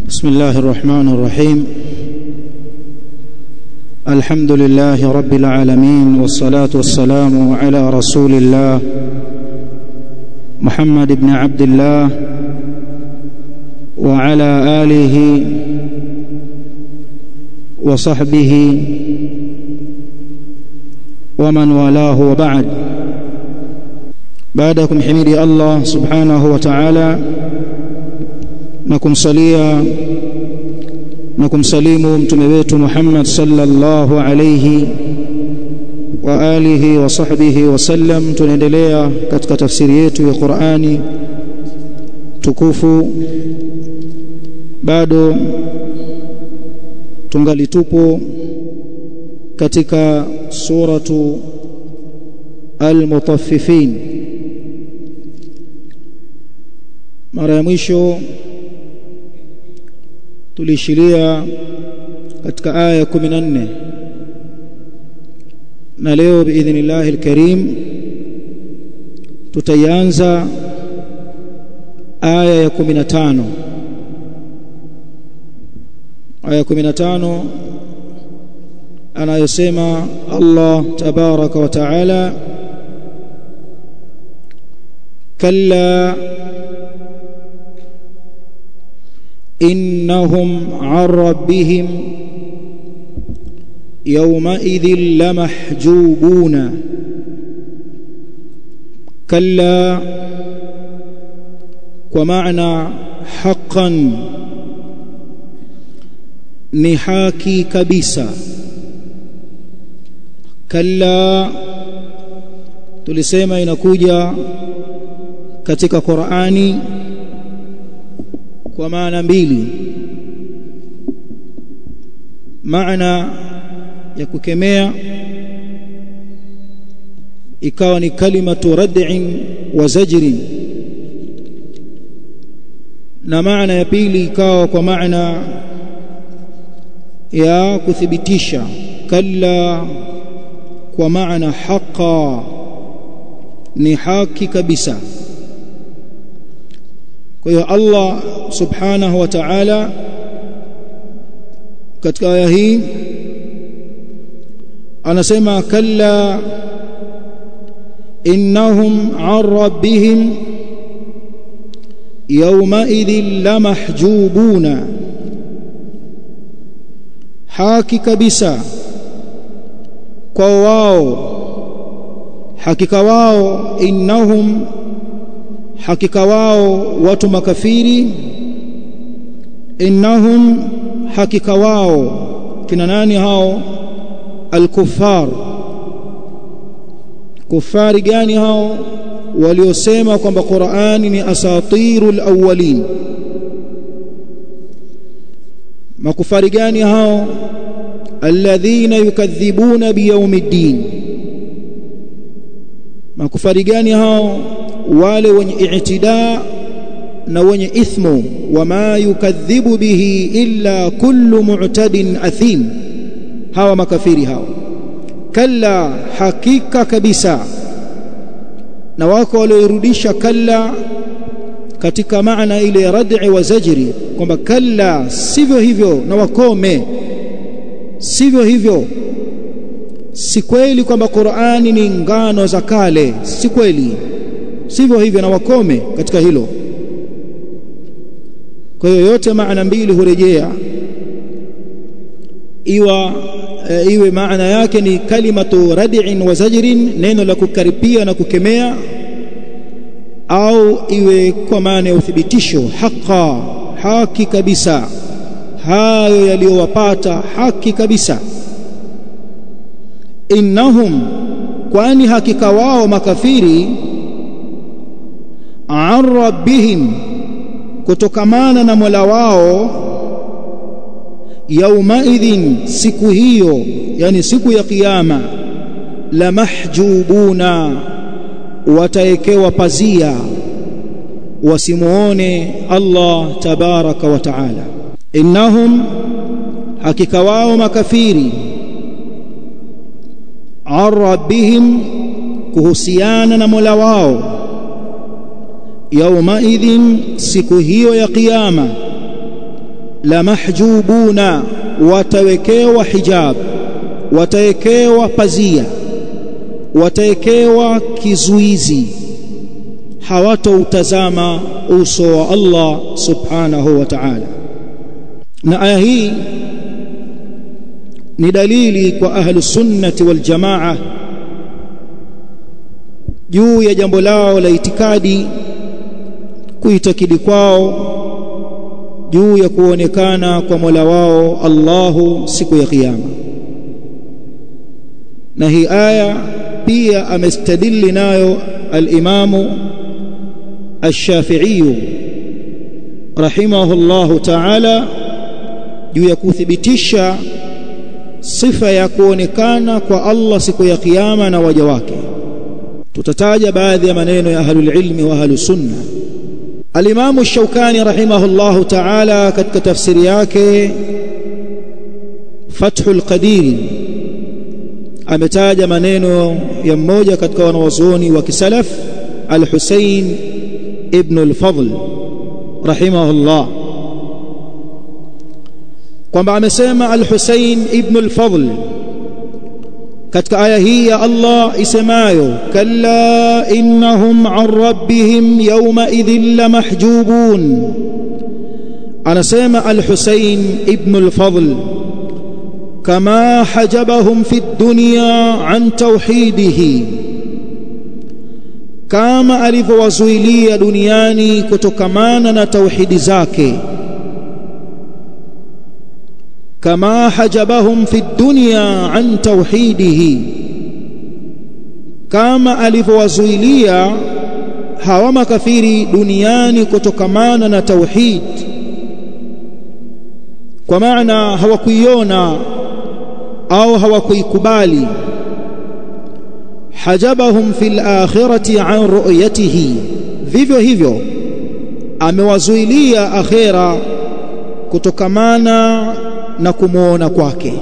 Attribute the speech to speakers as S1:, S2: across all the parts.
S1: بسم الله الرحمن الرحيم الحمد لله رب العالمين والصلاة والسلام على رسول الله محمد بن عبد الله وعلى آله وصحبه ومن والاه وبعد بعدكم حميدي الله سبحانه وتعالى na kumsalia na kumsalimu mtume wetu Muhammad sallallahu alayhi wa alihi wa sahbihi wasallam tunaendelea katika tafsiri yetu ya Qur'ani tukufu bado tungali tupo katika suratu al-mutaffifin mara ya mwisho tulishiria katika aya ya 14 na leo biidhnillah alkarim tutaianza aya ya 15 aya ya 15 anayosema Allah tabaraka wa taala kalla إنهم عن ربهم يومئذ لمحجوبون كلا ومعنى حقا نحاكي كبيسا كلا tulisema inakuja katika Qur'ani kwa maana mbili maana ya kukemea ikawa ni kalimatu rad'in wa zajrin na maana ya pili ikawa kwa maana ya kuthibitisha kalla kwa maana haqa ni haki kabisa kwa hiyo Allah subhanahu wa ta'ala katika aya hii anasema kalla innahum an rabbihim yawmaidhin lamahjubuna haki kabisa kwa wao hakika wao innahum hakika wao watu makafiri innahum hakika wao kina nani hao alkufar kufari gani hao waliosema kwamba Qur'ani ni asatirul awwalin makufari gani hao alladhina yukadhibuna biyaumiddin makufari gani hao wale wenye i'tidaa na wenye ithmu wama yukadhibu bihi illa kullu mu'tadin athim hawa makafiri hawa kalla hakika kabisa na wako walioirudisha kalla katika maana ile rad'i wa zajri kwamba kalla sivyo hivyo na wakome sivyo hivyo si kweli kwamba Qur'ani ni ngano za kale si kweli sivyo hivyo na wakome katika hilo kwa hiyo yote maana mbili hurejea iwa e, iwe maana yake ni kalimatu rad'in wa zajrin neno la kukaripia na kukemea au iwe kwa maana ya uthibitisho haqa haki kabisa hayo yaliyowapata haki kabisa innahum kwani hakika wao makafiri an rabbihim kutokamana na Mola wao yaumaidhin siku hiyo yani siku ya kiyama la mahjubuna wataekewa pazia wasimuone Allah tabaraka wa taala innahum hakika wao makafiri an rabbihim kuhusiana na Mola wao yaumaidhin siku hiyo ya kiyama la mahjubuna watawekewa hijab watawekewa pazia watawekewa kizuizi hawatoutazama uso wa Allah subhanahu wa ta'ala na aya hii ni dalili kwa ahlu sunnati wal jamaa juu ya jambo lao la itikadi kuitakidi kwao juu ya kuonekana kwa Mola wao Allahu siku ya kiyama na hii aya pia amestadili nayo al-Imamu Ash-Shafi'i rahimahullahu ta'ala juu ya kuthibitisha sifa ya kuonekana kwa Allah siku ya kiyama na waja wake tutataja baadhi ya maneno ya ahlul ilmi wa ahlus sunna al-Imam Ash-Shawkani rahimahullahu ta'ala katika tafsiri yake Fathul Qadir ametaja maneno ya mmoja katika wanawazuoni wa kisalaf Al-Husayn ibn al-Fadl rahimahullah kwamba amesema Al-Husayn ibn al-Fadl katika aya hii ya Allah isemayo kalla innahum an rabbihim yawma idhin lamahjubun anasema Al-Husayn ibn al-Fadl kama hajabahum fi dunya an tauhidihi kama alivyowazuilia duniani kutokamana na tauhidi zake kama hajabahum fi dunya an tauhidihi kama alivyowazuilia hawa makafiri duniani kutokamana na tauhid kwa maana hawakuiona au hawakuikubali hajabahum fil akhirati an ru'yatihi vivyo hivyo amewazuilia akhira kutokamana na kumuona kwake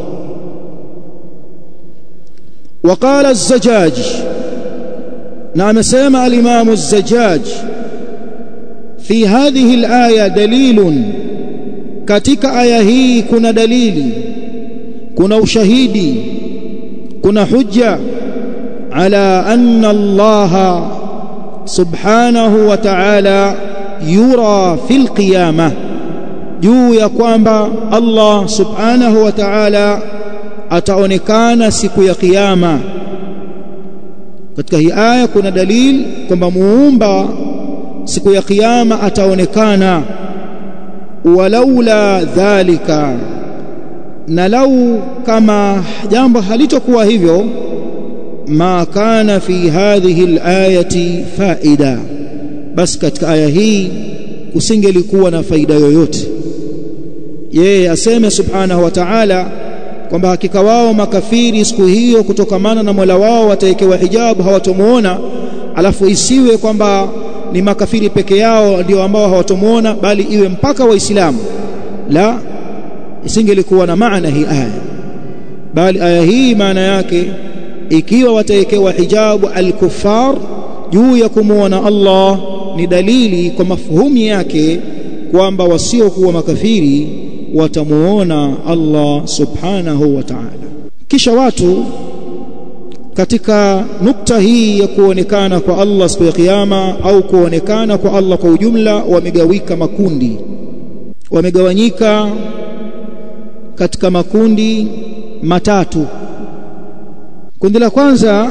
S1: وقال الزجاج نعم سمع الإمام الزجاج في هذه الآية دليل katika aya hii kuna dalili kuna ushahidi kuna hujja ala anna Allah subhanahu wa ta'ala yura fil qiyamah juu ya kwamba Allah subhanahu wa ta'ala ataonekana siku ya kiyama katika hii aya kuna dalili kwamba muumba siku ya kiyama ataonekana walaula dhalika na lau kama jambo halitokuwa hivyo ma kana fi hadhihi alayati faida basi katika aya hii kusingelikuwa na faida yoyote yeye aseme subhanahu wa ta'ala kwamba hakika wao makafiri siku hiyo kutokamana na Mola wao watawekewa hijabu hawatomuona alafu isiwe kwamba ni makafiri peke yao ndio ambao hawatomuona bali iwe mpaka waislamu la isingelikuwa na maana hii aya bali aya hii maana yake ikiwa watawekewa hijabu al-kuffar juu ya kumuona Allah ni dalili kwa mafhumu yake kwamba wasiokuwa makafiri watamuona Allah subhanahu wa ta'ala kisha watu katika nukta hii ya kuonekana kwa Allah siku ya kiyama au kuonekana kwa Allah kwa ujumla wamegawika makundi wamegawanyika katika makundi matatu kundi la kwanza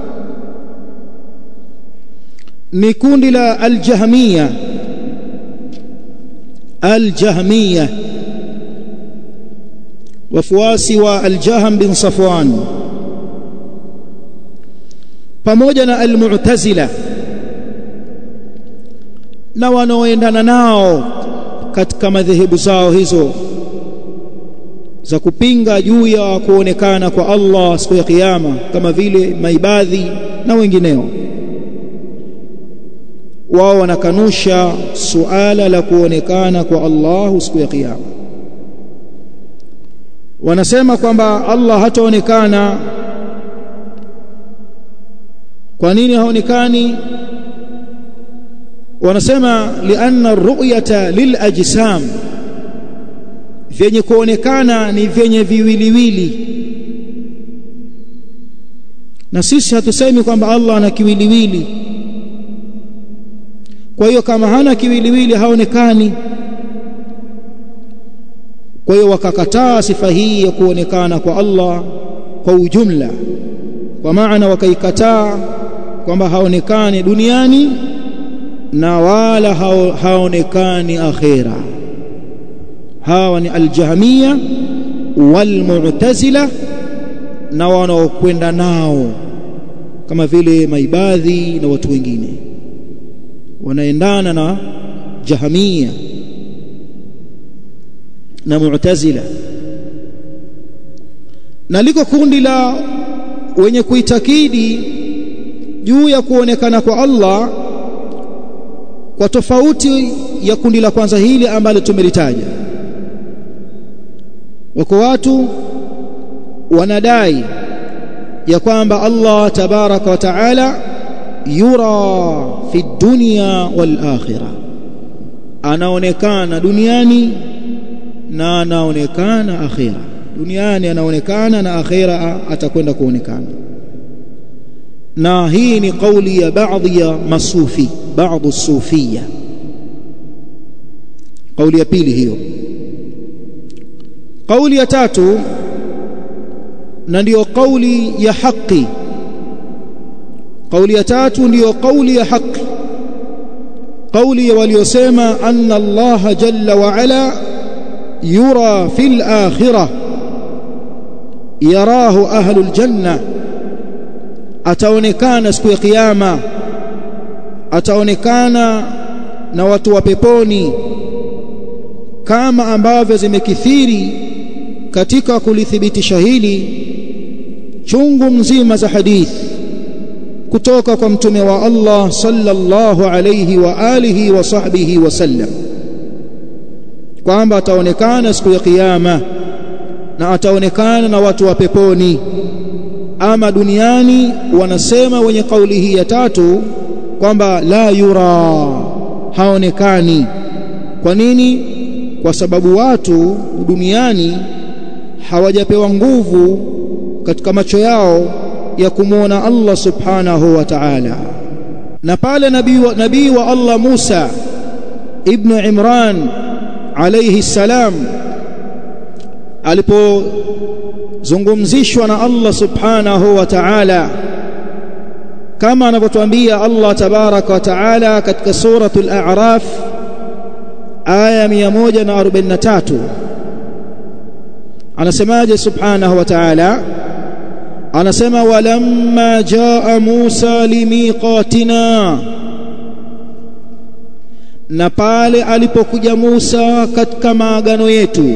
S1: ni kundi la aljahmiya aljahmiya wafuasi wa aljahm bin safwan pamoja na almu'tazila na wanaoendana nao katika madhehebu zao hizo za kupinga juu ya kuonekana kwa Allah siku ya kiyama kama vile maibadhi na wengineo wao wanakanusha suala la kuonekana kwa Allah siku ya kiyama wanasema kwamba Allah hataonekana kwa nini haonekani wanasema lianna ru'yata lilajsam vyenye kuonekana ni vyenye viwiliwili na sisi hatusemi kwamba Allah ana kiwiliwili kwa hiyo kama hana kiwiliwili haonekani kwa hiyo wakakataa sifa hii ya kuonekana kwa Allah kwa ujumla kwa maana wakaikataa kwamba haonekani duniani na wala hao, haonekani akhira hawa ni aljahmiya walmu'tazila na wanaokwenda nao kama vile maibadhi na watu wengine wanaendana na jahamia na mu'tazila na liko kundi la wenye kuitakidi juu ya kuonekana kwa Allah kwa tofauti ya kundi la kwanza hili ambalo tumelitaja wako watu wanadai ya kwamba Allah tabaraka wa taala yura fi dunya wal akhirah anaonekana duniani na anaonekana akhira duniani anaonekana na akhira atakwenda kuonekana na hii ni kauli ya baadhi ya masufi baadhi sufia kauli ya pili hiyo kauli ya tatu na ndiyo kauli ya haki kauli ya tatu ndiyo kauli ya haki kauli ya waliosema anna Allah jalla wa ala yura fil akhirah yarahu ahlul janna ataonekana siku ya kiyama ataonekana na watu wa peponi kama ambavyo zimekithiri katika kulithibitisha hili chungu mzima za hadithi kutoka kwa mtume wa Allah sallallahu alayhi wa alihi wa sahbihi wasallam kwamba ataonekana siku ya kiyama na ataonekana na watu wa peponi ama duniani wanasema wenye kauli hii ya tatu kwamba la yura haonekani kwa nini kwa sababu watu duniani hawajapewa nguvu katika macho yao ya kumwona Allah subhanahu wa ta'ala na pale nabii wa, nabii wa Allah Musa ibn Imran alayhi salam alipozungumzishwa na Allah subhanahu wa ta'ala kama anavyotuambia Allah tabaraka wa ta'ala katika suratul a'raf aya 143 anasemaje subhanahu wa ta'ala anasema walamma jaa Musa limiqatina na pale alipokuja Musa katika maagano yetu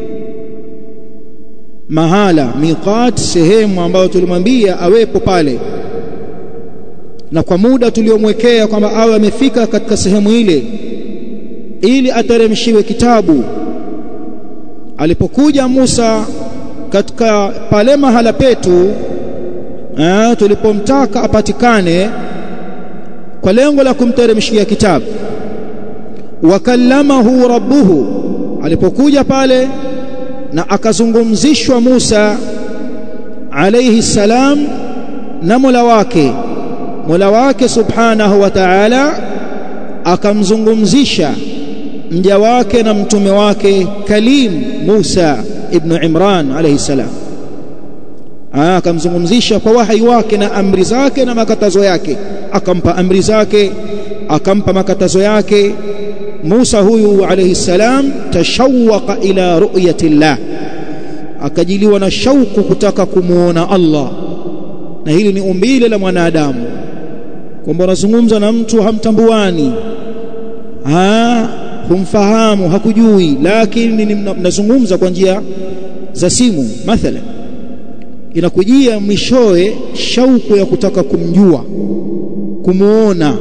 S1: mahala miqat sehemu ambayo tulimwambia awepo pale na kwa muda tuliomwekea kwamba awe amefika katika sehemu ile ili ateremshiwe kitabu alipokuja Musa katika pale mahala petu eh, tulipomtaka apatikane kwa lengo la kumteremshia kitabu wakallamahu rabbuhu alipokuja pale na akazungumzishwa Musa alayhi salam na Mola wake Mola wake subhanahu wa ta'ala akamzungumzisha mja wake na mtume wake Kalim Musa ibn Imran alayhi salam akamzungumzisha kwa wahai wake na amri zake na makatazo yake akampa amri zake akampa makatazo yake Musa huyu alayhi salam tashawwaqa ila ru'yati Allah akajiliwa na shauku kutaka kumuona Allah na hili ni umbile la mwanadamu kwamba unazungumza na mtu hamtambuani ha humfahamu hakujui lakini mnazungumza kwa njia za simu mathalan inakujia mwishowe shauku ya kutaka kumjua kumuona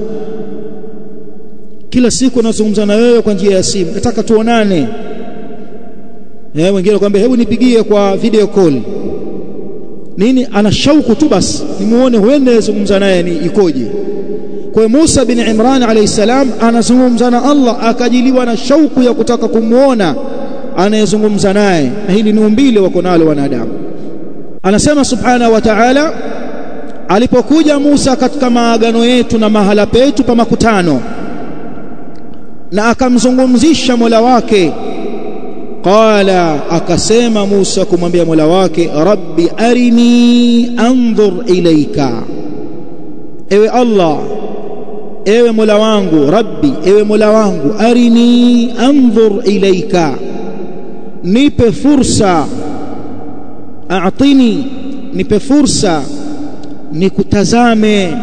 S1: kila siku nazungumza na wewe kwa njia ya simu nataka tuonane eh wengine kwambia hebu nipigie kwa video call nini ana shauku tu basi nimuone huende zungumza naye ni ikoje kwa Musa bin Imran alayhi salam anazungumza na Allah akajiliwa na shauku ya kutaka kumuona anayezungumza naye na hili ni umbile wako nalo wanadamu anasema subhanahu wa ta'ala alipokuja Musa katika maagano yetu na mahala petu pa makutano na akamzungumzisha Mola wake qala akasema Musa kumwambia Mola wake rabbi arini anzur ilaika ewe Allah ewe Mola wangu rabbi ewe Mola wangu arini anzur ilaika nipe fursa a'tini nipe fursa nikutazame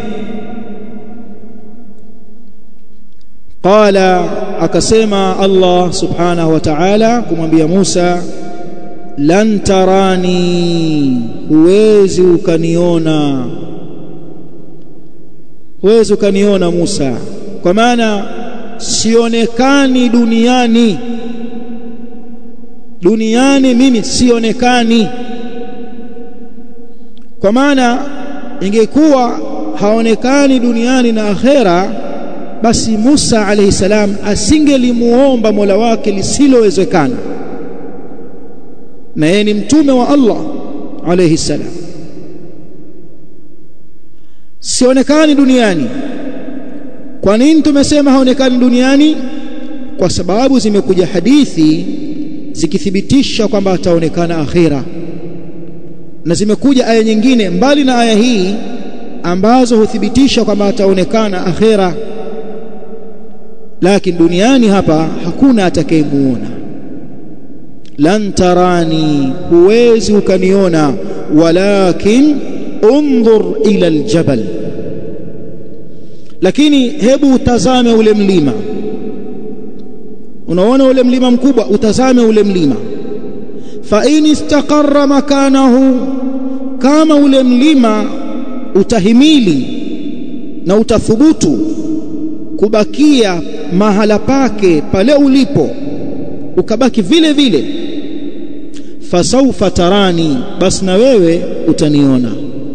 S1: qala akasema Allah subhanahu wa ta'ala kumwambia Musa lan tarani huwezi ukaniona huwezi ukaniona Musa kwa maana sionekani duniani duniani mimi sionekani kwa maana ingekuwa haonekani duniani na akhera basi Musa alayhi salam asingelimuomba Mola wake lisilowezekana na yeye ni mtume wa Allah alayhi salam sionekani duniani kwa nini tumesema haonekani duniani kwa sababu zimekuja hadithi zikithibitisha kwamba ataonekana akhira na zimekuja aya nyingine mbali na aya hii ambazo huthibitisha kwamba ataonekana akhira lakini duniani hapa hakuna atakayemuona lan tarani huwezi ukaniona walakin undhur ila aljabal lakini hebu utazame ule mlima unaona ule mlima mkubwa utazame ule mlima fa in istaqarra makanahu kama ule mlima utahimili na utathubutu kubakia mahala pake pale ulipo ukabaki vile vile fasaufa tarani basi na wewe utaniona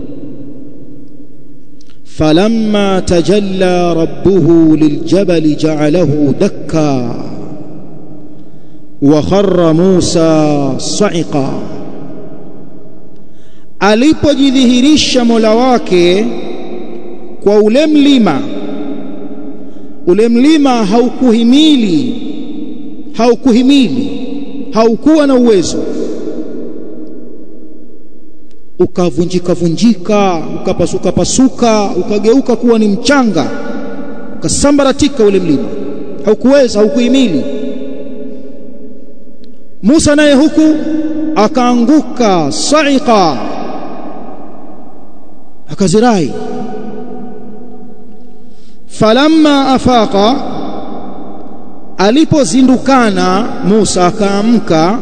S1: falamma tajalla rabbuhu liljabali ja'alahu dakka wa kharra Musa sa'iqa alipojidhihirisha Mola wake kwa ule mlima ule mlima haukuhimili haukuhimili haukuwa na uwezo ukavunjika vunjika ukapasuka pasuka ukageuka kuwa ni mchanga ukasambaratika ule mlima haukuweza haukuhimili Musa naye huku akaanguka sa'iqa akazirai falamma afaqa alipozindukana Musa akaamka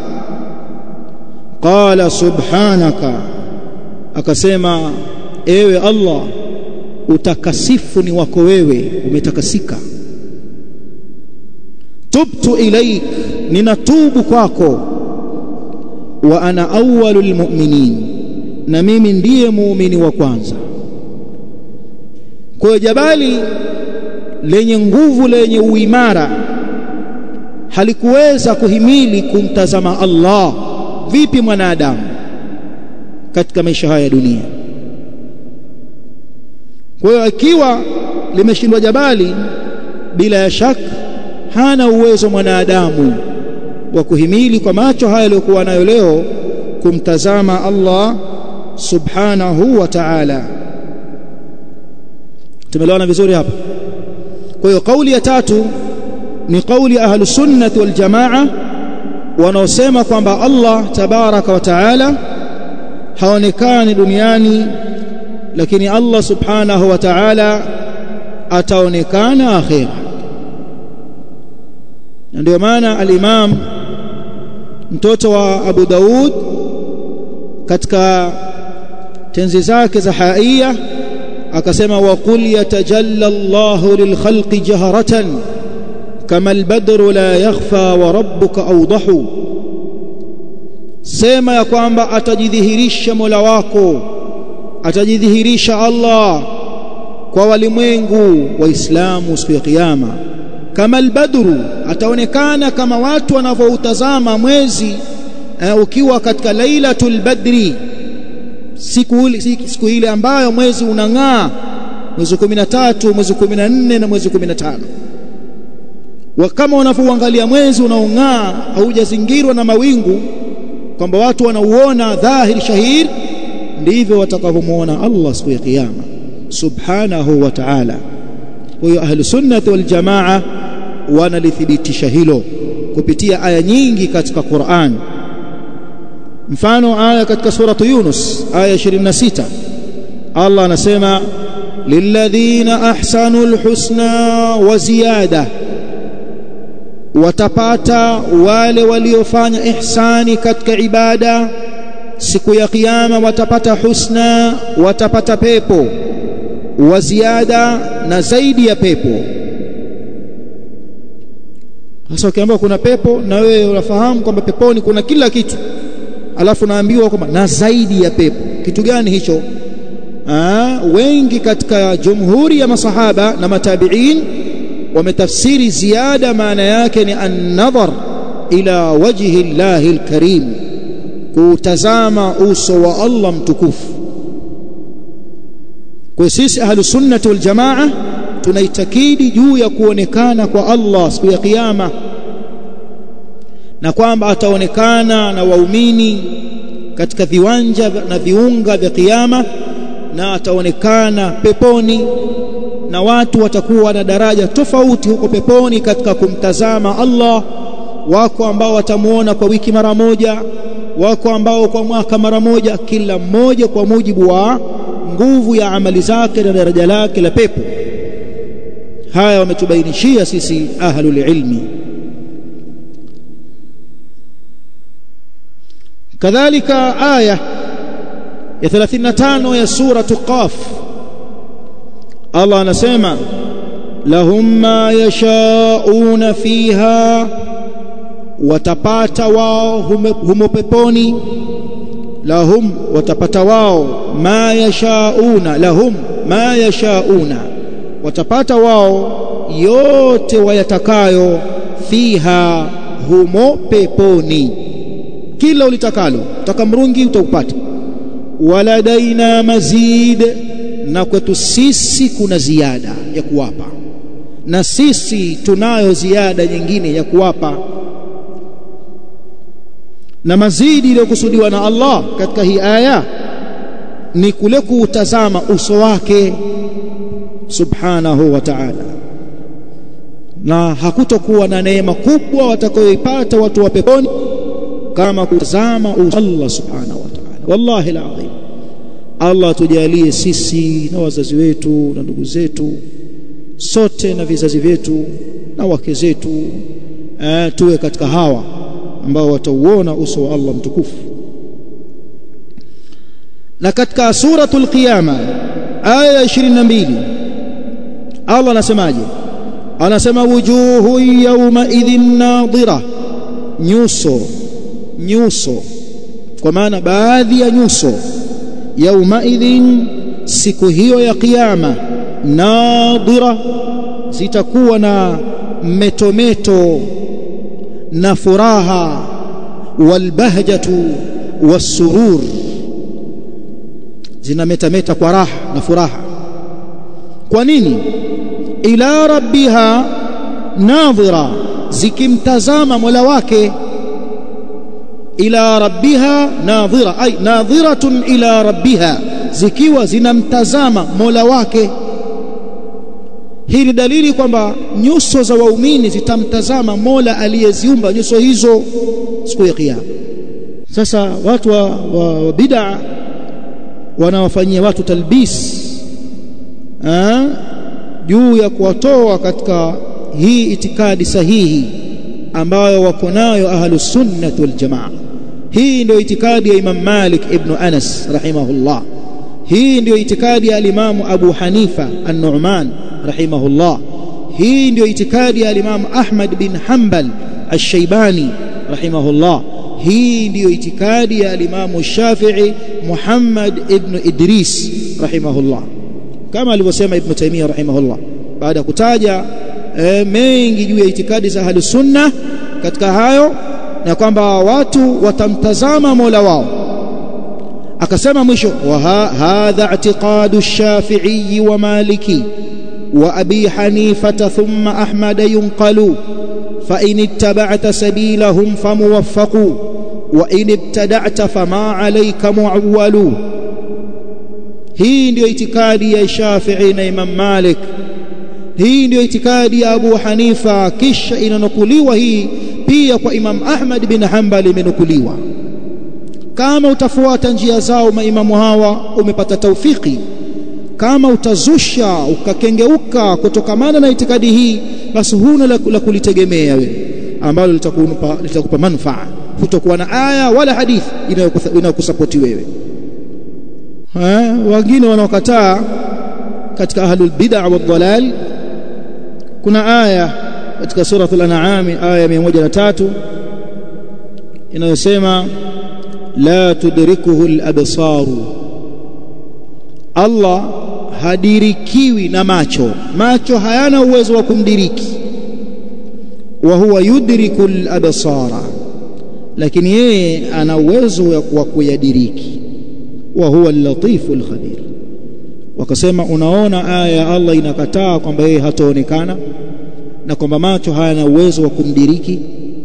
S1: qala subhanaka akasema ewe Allah utakasifu ni wako wewe umetakasika tubtu ilaik ninatubu kwako wa ana awwalul mu'minin na mimi ndiye muumini wa kwanza kwa jabali lenye nguvu lenye uimara halikuweza kuhimili kumtazama Allah vipi mwanadamu katika maisha haya ya dunia kwa hiyo ikiwa limeshindwa jabali bila ya shaka hana uwezo mwanadamu wa kuhimili kwa macho haya aliyokuwa nayo leo kumtazama Allah subhanahu wa ta'ala tumeelewana vizuri hapa kwa hiyo kauli ya tatu ni kauli ahlu sunnah wal jamaa wanaosema kwamba Allah tabaraka wa taala haonekani duniani lakini Allah subhanahu wa ta'ala ataonekana akhira ndio maana al-Imam mtoto wa Abu Daud katika tenzi zake za haia akasema wa qul yatajalla Allahu lilkhalqi jaharatan kama albadru la yakhfa wa rabbuka awdahu sema ya kwamba atajidhihirisha Mola wako atajidhihirisha Allah kwa walimwengu waislamu siku ya kiyama kama albadru ataonekana kama watu wanavyoutazama mwezi uh, ukiwa katika lailatul badri siku siku ile ambayo mwezi unang'aa mwezi 13 mwezi 14 na mwezi 15 wa kama unavyoangalia mwezi unaong'aa haujazingirwa na mawingu kwamba watu wanauona dhahiri shahir ndivyo watakavyomuona Allah siku ya kiyama subhanahu wa ta'ala kwa hiyo ahlu sunnati wal jamaa wanalithibitisha hilo kupitia aya nyingi katika Qur'an mfano aya katika suratu Yunus aya 26 Allah anasema lilladhina ahsanul husna wa ziyada watapata wale waliofanya ihsani katika ibada siku ya kiyama watapata husna watapata pepo wa ziada na zaidi ya pepo sasa ukiambiwa kuna pepo na wewe unafahamu kwamba peponi kuna kila kitu alafu naambiwa kwamba na zaidi ya pepo kitu gani hicho Aa, wengi katika jumhuri ya masahaba na matabiin wametafsiri ziada maana yake ni an-nadhar ila wajhi llahi al-karim kutazama uso wa Allah mtukufu kwa sisi ahlus sunnah wal jamaa tunaitakidi juu ya kuonekana kwa Allah siku ya kiyama na kwamba ataonekana na waumini katika viwanja na viunga vya kiyama na ataonekana peponi na watu watakuwa na daraja tofauti huko peponi katika kumtazama Allah wako ambao watamuona kwa wiki mara moja wako ambao kwa mwaka mara moja kila mmoja kwa mujibu wa nguvu ya amali zake na daraja lake la pepo haya wametubainishia sisi ahlul ilmi kadhalika aya ya 35 ya suratu qaf Allah anasema lahum ma yashauna fiha watapata wao humo peponi lahum watapata wao ma yashauna lahum ma yashauna watapata wao yote wayatakayo fiha humo peponi kila ulitakalo utaka mrungi utaupata waladaina mazid na kwetu sisi kuna ziada ya kuwapa na sisi tunayo ziada nyingine ya kuwapa na mazidi iliyokusudiwa na Allah katika hii aya ni kule kuutazama uso wake subhanahu wa ta'ala na hakutokuwa na neema kubwa watakayoipata watu wa peponi kama kutazama uso Allah subhanahu wa ta'ala wallahi alazim Allah tujalie sisi na wazazi wetu na ndugu zetu sote na vizazi vyetu na wake zetu eh, tuwe katika hawa ambao watauona uso wa Allah mtukufu na katika suratul qiyama aya ya 22 Allah anasemaje anasema wujuhu yawma idhin nadhira nyuso nyuso kwa maana baadhi ya nyuso yawma idhin siku hiyo ya kiyama nadhira zitakuwa na metometo na furaha walbahjatu wasurur zinametameta kwa raha na furaha kwa nini ila rabbiha nadhira zikimtazama mola wake ila rabbiha nadhira ay nadhiratun ila rabbiha zikiwa zinamtazama mola wake hii ni dalili kwamba nyuso za waumini zitamtazama mola aliyeziumba nyuso hizo siku ya kiyama sasa watu wa, wa, wa bid'a wanawafanyia watu talbis juu ya kuwatoa katika hii itikadi sahihi ambayo wako nayo ahlus sunnah wal jamaa hii ndio itikadi ya Imam Malik ibn Anas rahimahullah hii ndio itikadi ya alimamu Abu Hanifa an-Nu'man rahimahullah hii ndio itikadi ya alimamu Ahmad bin Hanbal ash-Shaybani rahimahullah hii ndiyo itikadi ya alimamu Shafi'i Muhammad ibn Idris rahimahullah kama alivyosema Ibn Taymiyyah rahimahullah baada ya kutaja e, mengi juu ya itikadi za ahli sunna katika hayo na kwamba watu watamtazama Mola wao akasema mwisho wa hadha i'tiqadu shafi'i wa maliki wa abi hanifata thumma ahmad yunqalu fa in ittaba'ta sabilahum famuwaffaqu wa in ibtada'ta fama 'alayka mu'awwalu hii ndiyo itikadi ya Shafi'i na Imam Malik hii ndiyo itikadi ya Abu Hanifa kisha inanukuliwa hii pia kwa Imam Ahmad bin Hanbal imenukuliwa kama utafuata njia zao maimamu hawa umepata taufiki kama utazusha ukakengeuka kutokamana na itikadi hii basi huna la, la kulitegemea wewe ambalo litakupa litakupa manufaa kutokuwa na aya wala hadithi inayokusapoti wewe ha, wengine wanaokataa katika ahlul bid'a wa dhalal kuna aya katika suratul an'am aya 103 inayosema la tudrikuhu al-absaru Allah hadirikiwi na macho macho hayana uwezo wa kumdiriki wa huwa yudriku al-absara lakini yeye ana uwezo wa kuyadiriki wa huwa al-latifu al-khabir wakasema unaona aya ya Allah inakataa kwamba yeye hataonekana na kwamba macho hayana uwezo wa kumdiriki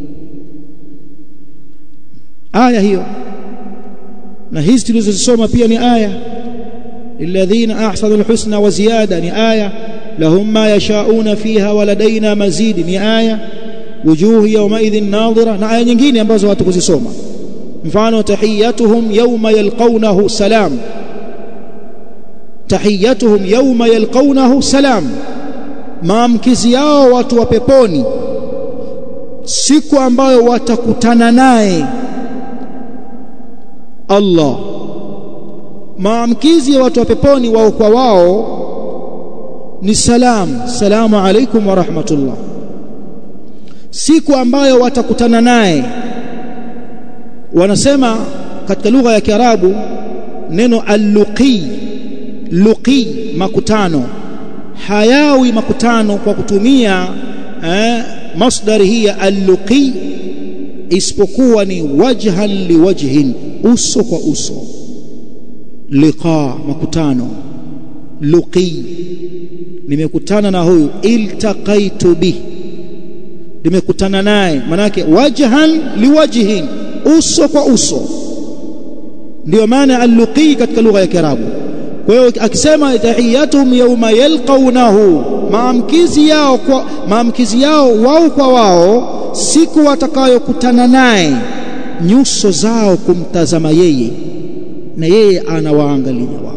S1: aya hiyo na hizi tulizozisoma pia ni aya lilladhina ahsanu alhusna wa ziyada ni aya lahum ma yashauna fiha wa ladaina mazid ni aya wujuhu yawmaidhin nadhira na aya nyingine ambazo watu kuzisoma mfano tahiyatuhum yawma yalqawnahu salam tahiyatuhum yawma yalqawnahu salam maamkizi yao watu wa peponi siku ambayo watakutana naye Allah maamkizi ya watu wa peponi wao kwa wao ni salam salamu alaikum wa rahmatullah siku ambayo watakutana naye wanasema katika lugha ya Kiarabu neno al-luqi luqi makutano hayawi makutano kwa kutumia eh, masdari hii ya al-luqi isipokuwa ni wajhan liwajhin uso kwa uso liqa makutano luqi nimekutana na huyu iltaqaitu bi nimekutana naye manake wajhan liwajhin uso kwa uso ndio maana al-luqi katika lugha ya Kiarabu kwa hiyo akisema tahiyatuhum yawma yalqawnahu maamkizi yao kwa maamkizi yao wao kwa wao siku watakayokutana naye nyuso zao kumtazama yeye na yeye anawaangalia wao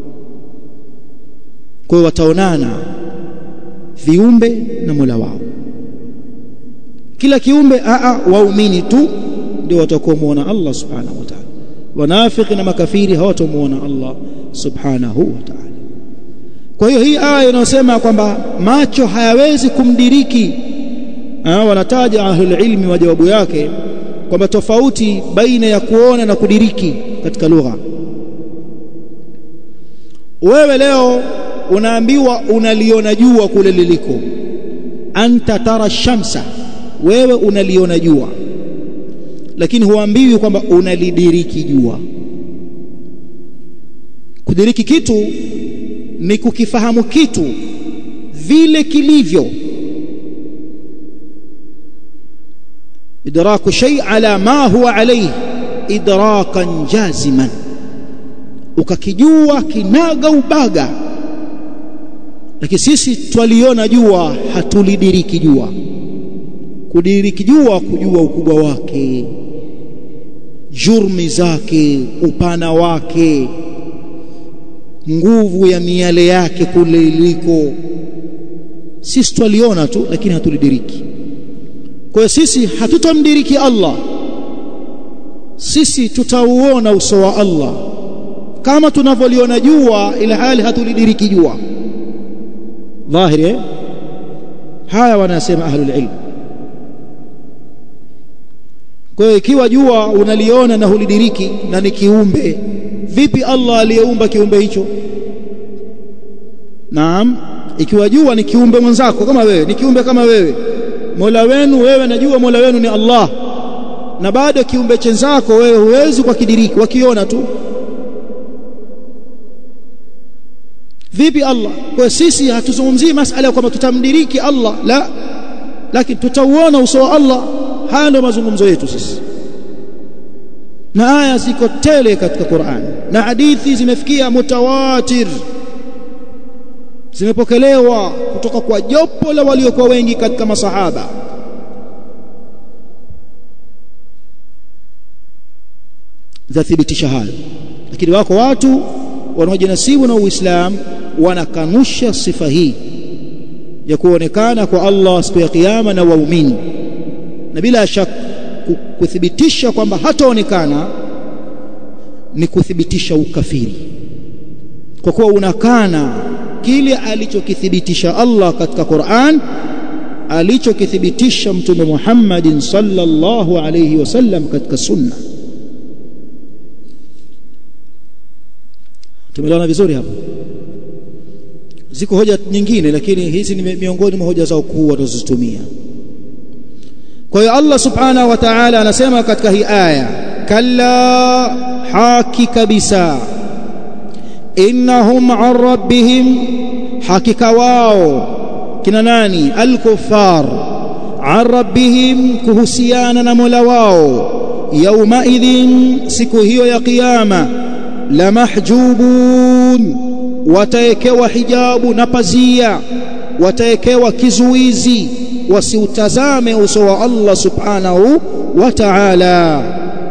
S1: kwa hiyo wataonana viumbe na Mola wao kila kiumbe a waumini tu ndio watakomuona Allah subhanahu wa ta'ala wanafiki na makafiri hawatamuona Allah subhanahu wa ta'ala kwa hiyo hii aya inayosema kwamba macho hayawezi kumdiriki ha, wanataja ahlul ilmi wa jawabu yake kwamba tofauti baina ya kuona na kudiriki katika lugha wewe leo unaambiwa unaliona jua kule liliko anta tara shamsa wewe unaliona jua lakini huambiwi kwamba unalidiriki jua kudiriki kitu ni kukifahamu kitu vile kilivyo idraku shay ala ma huwa alayhi idrakan jaziman ukakijua kinaga ubaga lakini sisi twaliona jua hatulidiriki jua kudiriki jua kujua ukubwa wake jurmi zake upana wake nguvu ya miale yake kule iliko sisi twaliona tu lakini hatulidiriki kwa hiyo sisi hatutamdiriki Allah sisi tutauona uso wa Allah kama tunavyoliona jua ila hali hatulidiriki jua dhahiri eh? haya wanasema ahlul ilm kwa hiyo ikiwa jua unaliona na hulidiriki na ni kiumbe vipi Allah aliyeumba kiumbe hicho naam ikiwa jua ni kiumbe mwenzako kama wewe ni kiumbe kama wewe Mola wenu wewe najua Mola wenu ni Allah na bado kiumbe chenzako wewe huwezi kwa kidiriki wakiona tu vipi Allah kwa sisi hatuzungumzii masala ya kwamba tutamdiriki Allah la lakini tutauona uso wa Allah haya ndio mazungumzo yetu sisi na aya ziko tele katika Qur'an na hadithi zimefikia mutawatir zimepokelewa kutoka kwa jopo la waliokuwa wengi katika masahaba zathibitisha hayo lakini wako watu wanaojinasibu na Uislamu wanakanusha sifa hii ya kuonekana kwa Allah siku ya kiyama na waumini na bila shaka kuthibitisha kwamba hataonekana ni kuthibitisha ukafiri kwa kuwa unakana kile alichokithibitisha Allah katika Qur'an alichokithibitisha mtume Muhammadin sallallahu alayhi wasallam katika sunna tumeelewana vizuri hapo ziko hoja nyingine lakini hizi ni miongoni mwa hoja zao kuu watazozitumia kwa hiyo Allah subhanahu wa ta'ala anasema katika hii aya kalla haki kabisa innahum an rabbihim hakika wao kina nani alkufar an rabbihim kuhusiana na mola wao yauma idhin siku hiyo ya kiyama la mahjubun wataekewa hijabu na pazia wataekewa kizuizi wasiutazame uso wa Allah subhanahu wa ta'ala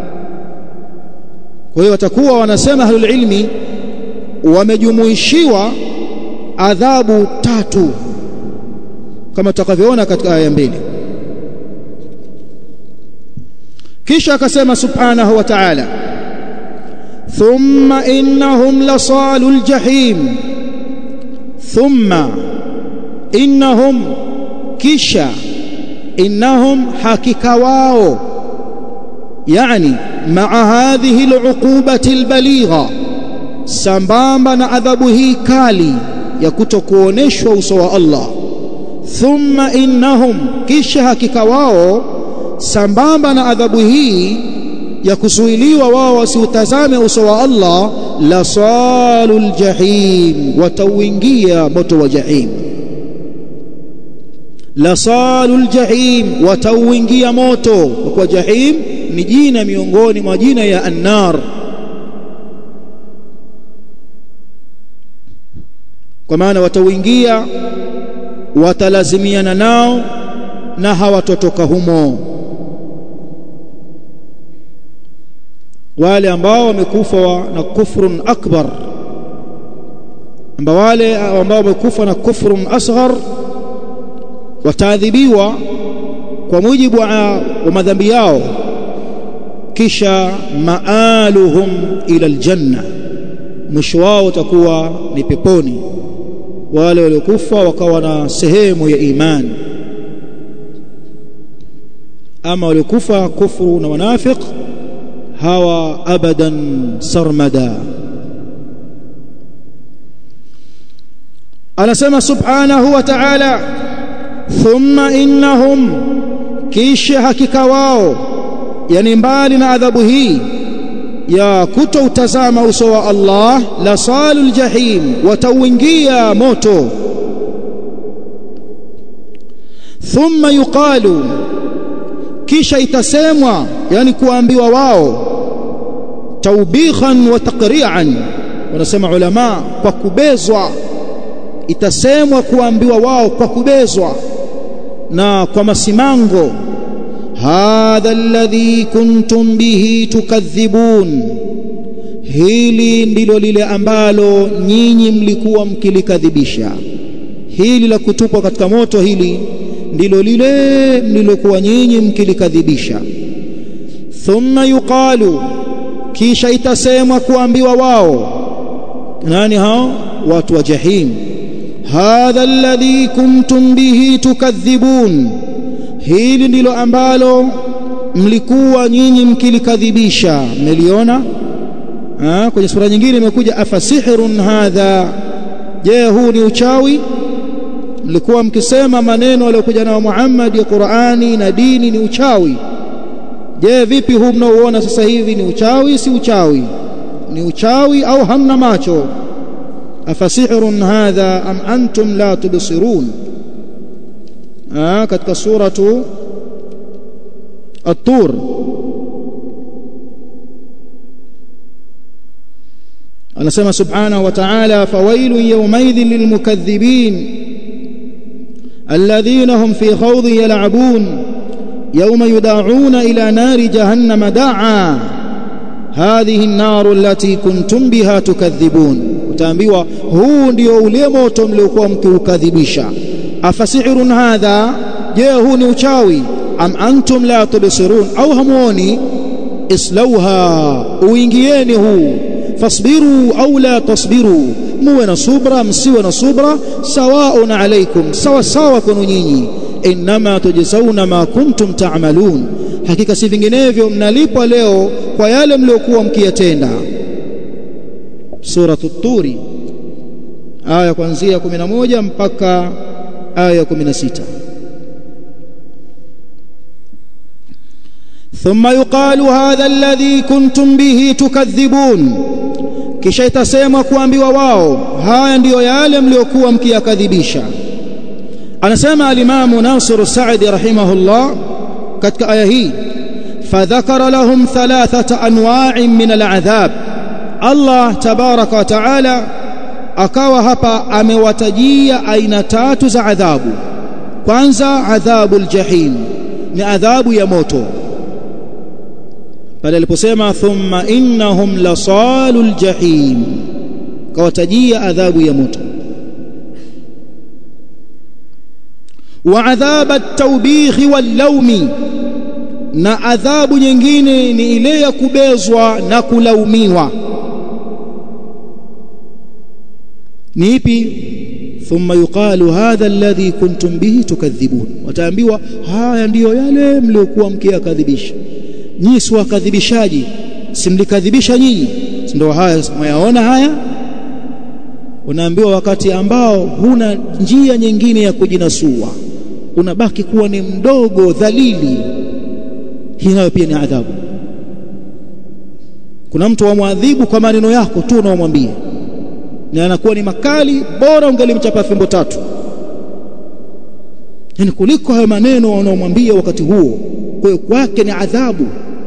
S1: kwa hiyo watakuwa wanasema ahlul ilmi wamejumuishiwa adhabu tatu kama tutakavyoona katika aya mbili kisha akasema subhanahu wa ta'ala thumma innahum lasalul jahim thumma innahum kisha innahum hakika wao yani maa hadhihi aluqubati albaligha sambamba na adhabu hii kali ya kutokuoneshwa uso wa Allah thumma innahum kisha hakika wao sambamba na adhabu hii ya kuzuiliwa wao wasiutazame uso wa Allah la salul jahim watauingia moto wa jahim la salul jahim watauingia moto kwa jahim ni jina miongoni mwa jina ya annar kwa maana watauingia watalazimiana nao na hawatotoka humo wale ambao wamekufa na kufrun akbar ambao wale ambao wamekufa na kufrun asghar wataadhibiwa kwa mujibu wa, wa madhambi yao kisha maaluhum ila aljanna mwisho wao utakuwa ni peponi wale waliokufa wakawa na sehemu ya imani ama waliokufa kufuru na wanafiq hawa abadan sarmada anasema subhanahu wa ta'ala thumma innahum kisha hakika wao yani mbali na adhabu hii ya kutoutazama uso wa Allah la salul jahim watauingia moto thumma yuqalu kisha itasemwa yani kuambiwa wao taubikhan wa taqri'an wanasema ulama kwa kubezwa itasemwa kuambiwa wao kwa kubezwa na kwa masimango hadha alladhi kuntum bihi tukadhibun hili ndilo lile ambalo nyinyi mlikuwa mkilikadhibisha hili la kutupwa katika moto hili ndilo lile mlilokuwa nyinyi mkilikadhibisha thumma yuqalu kisha itasemwa kuambiwa wao nani hao watu wa jahim hadha alladhi kuntum bihi tukadhibun hili ndilo ambalo mlikuwa nyinyi mkilikadhibisha mmeliona kwenye sura nyingine imekuja afasihrun hadha je huu ni uchawi mlikuwa mkisema maneno aliyokuja nayo Muhammad ya Qur'ani na dini ni uchawi je vipi huu mnaoona sasa hivi ni uchawi si uchawi ni uchawi au hamna macho afasihrun hadha am antum la tubsirun ah katika suratu at-tur anasema subhanahu wa ta'ala fawailun yawmaidhin lilmukaththibin alladhina hum fi khawdin yal'abun yawma yud'auna ila nari jahannama da'a hadhihi an-nar allati kuntum biha tukadhibun utaambiwa huu ndio ule moto mliokuwa mkiukadhibisha afasihirun hadha je huu ni uchawi am antum la tubsirun au hamuoni islauha uingieni huu fasbiru au la tasbiru muwe na subra msiwe na subra sawaun alaikum sawa sawa kwenu nyinyi inma tujzauna ma kuntum ta'malun hakika si vinginevyo mnalipwa leo kwa yale mliokuwa mkiyatenda suratu turi aya kuanzia 11 mpaka aya 16 ثم يقال هذا الذي كنتم به تكذبون kisha itasemwa kuambiwa wao haya ndiyo yale mliokuwa mkiyakadhibisha anasema alimamu Nasir Saadi rahimahullah katika aya hii fadhakara lahum thalathata anwa'in min al'adhab Allah tabaraka wa taala akawa hapa amewatajia aina tatu za adhabu kwanza adhabu aljahim ni adhabu ya moto pale aliposema thumma innahum lasalul jahim kawatajia adhabu ya moto wa adhab at-tawbih wal-lawmi na adhabu nyingine ni ile ya kubezwa na kulaumiwa ni ipi thumma yuqalu hadha alladhi kuntum bihi tukadhibun wataambiwa haya ndiyo yale mliokuwa mkiyakadhibisha nyinyi si wakadhibishaji simlikadhibisha nyinyi ndio haya mwayaona haya unaambiwa wakati ambao huna njia nyingine ya kujinasua unabaki kuwa ni mdogo dhalili hii nayo pia ni adhabu kuna mtu wamwadhibu kwa maneno yako tu unaomwambia na anakuwa ni makali bora ungelimchapa fimbo tatu yani kuliko hayo maneno unaomwambia wakati huo kwa kwake ni adhabu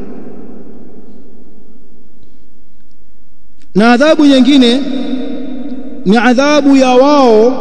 S1: na adhabu nyingine ni adhabu ya wao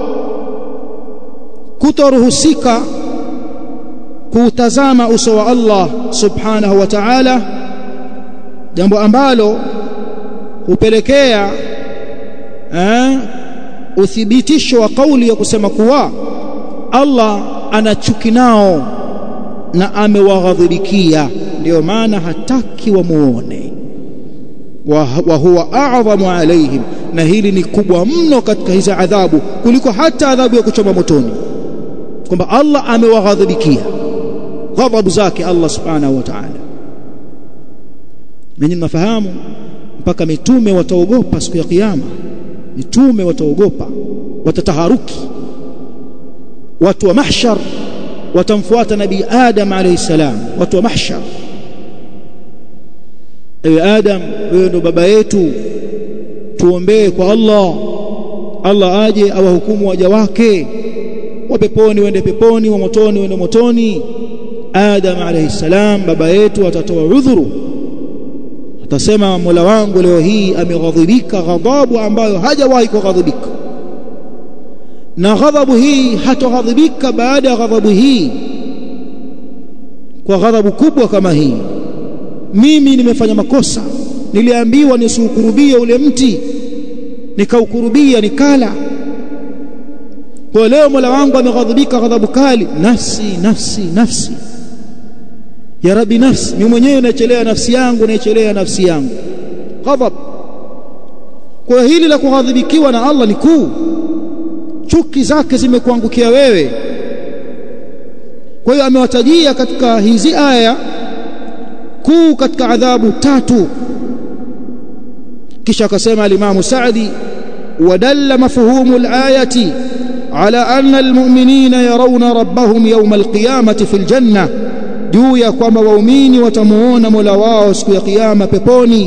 S1: kutoruhusika kuutazama uso wa Allah subhanahu wa ta'ala jambo ambalo hupelekea eh, uthibitisho wa kauli ya kusema kuwa Allah ana chuki nao na amewaghadhibikia ndio maana hataki wamuone wa, wa huwa a'dhamu alaihim na hili ni kubwa mno katika hizi adhabu kuliko hata adhabu ya kuchoma motoni kwamba Allah amewaghadhibikia ghadhabu zake Allah subhanahu wa ta'ala nanyi mnafahamu mpaka mitume wataogopa siku ya kiyama mitume wataogopa watataharuki watu wa mahshar watamfuata nabii Adam alayhi salam watu wa mahshar ewe Adam wewe ndo baba yetu tuombee kwa Allah Allah aje awahukumu waja wake wa peponi wende peponi wa motoni wende motoni Adam alayhi salam baba yetu atatoa udhuru atasema Mola wangu leo hii ameghadhibika ghadhabu ambayo hajawahi kughadhibika na ghadhabu hii hatoghadhibika baada ya ghadhabu hii kwa ghadhabu kubwa kama hii mimi nimefanya makosa niliambiwa nisiukurubie ule mti nikaukurubia nikala kwa leo Mola wangu ameghadhibika ghadhabu kali nafsi nafsi nafsi ya rabbi nafsi mimi mwenyewe naichelea nafsi yangu naichelea nafsi yangu ghadhab kwa hili la kughadhibikiwa na Allah ni kuu chuki zake zimekuangukia wewe kwa hiyo amewatajia katika hizi aya kuu katika adhabu tatu kisha akasema alimamu Saadi wadalla mafhumu alayati ala anna almu'minina yarawna rabbahum yawm alqiyamati fil janna juu ya kwamba waumini watamuona Mola wao siku ya kiyama peponi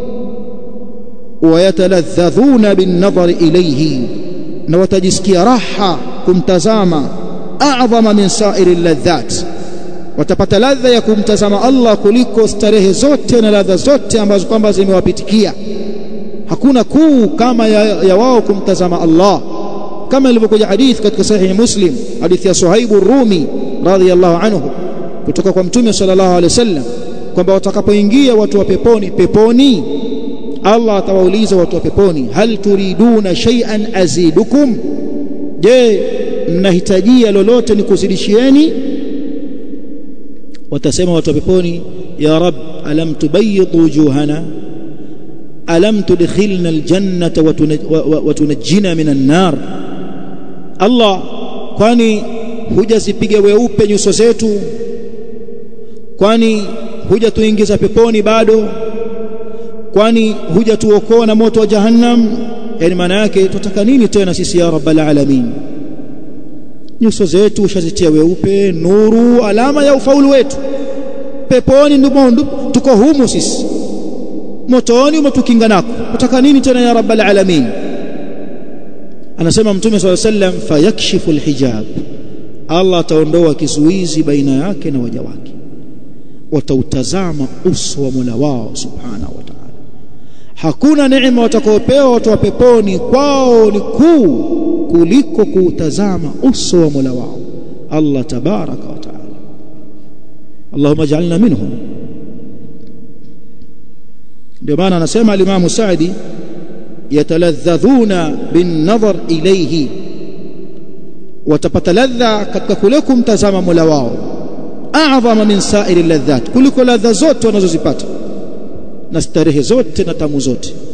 S1: wayataladhadhuna bin-nadhari ilayhi na watajisikia raha kumtazama a'zama min sa'iri ladhat watapata ladha ya kumtazama Allah kuliko starehe zote na ladha zote ambazo kwamba zimewapitikia hakuna kuu kama ya, ya wao kumtazama Allah kama ilivyokuja hadith katika sahihi Muslim hadithi ya Suhaib Rumi radhiyallahu anhu kutoka kwa Mtume sallallahu alaihi wasallam kwamba watakapoingia watu wa peponi peponi Allah atawauliza watu wa peponi hal turiduna shay'an azidukum je mnahitajia lolote nikuzidishieni watasema watu wa peponi ya rab alam tubayyid wujuhana alam tudkhilna aljannata wa tunajjina minan nar Allah kwani hujazipiga weupe nyuso zetu kwani hujatuingiza peponi bado kwani hujatuokoa na moto wa jahannam yani maana yake tutaka nini tena sisi ya rabbal alamin nyuso zetu ushazitia weupe nuru alama ya ufaulu wetu peponi ndipo tuko humu sisi motoni umetukinga nako tutaka nini tena ya rabbal alamin anasema mtume swalla sallam fayakshifu alhijab Allah ataondoa kizuizi baina yake na waja wake watautazama uso wa Mola wao subhanahu wa ta'ala hakuna neema watakaopewa watu wa peponi kwao ni kuu kuliko kuutazama uso wa Mola wao Allah tabaraka wa taala Allahumma ij'alna minhum ndio maana anasema al-Imam Sa'di yataladhadhuna bin nadhar ilayhi watapata ladha katika kule kumtazama Mola wao a'zama min sa'iri ladhat kuliko ladha zote wanazozipata na starehe zote na tamu zote